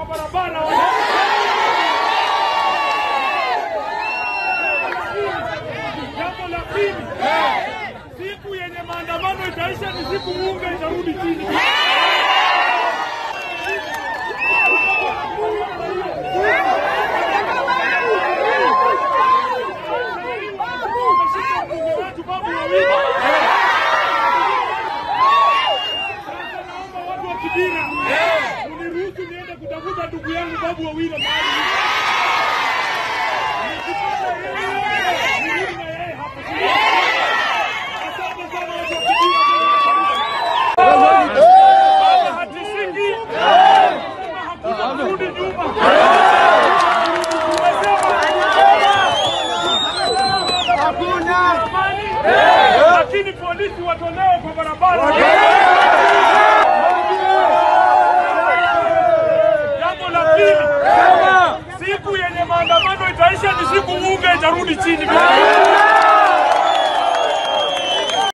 barabara. Jambo la pili, siku yenye maandamano itaisha ni siku bunge itarudi chini. Umeshika mbunge wetu Babu Owino. Sasa naomba watu wa Kibira uniruhusu niende kutafuta ndugu yangu Babu Owino mahali nikipata yeye nirudi na yeye hapa. Asante sana watu wa Kibira. Baba hatisiki, Sema hakuna kurudi nyuma. Tumesema amani, lakini polisi watolewe kwa barabara. Jambo la pili, siku yenye maandamano itaisha ni siku bunge itarudi chini.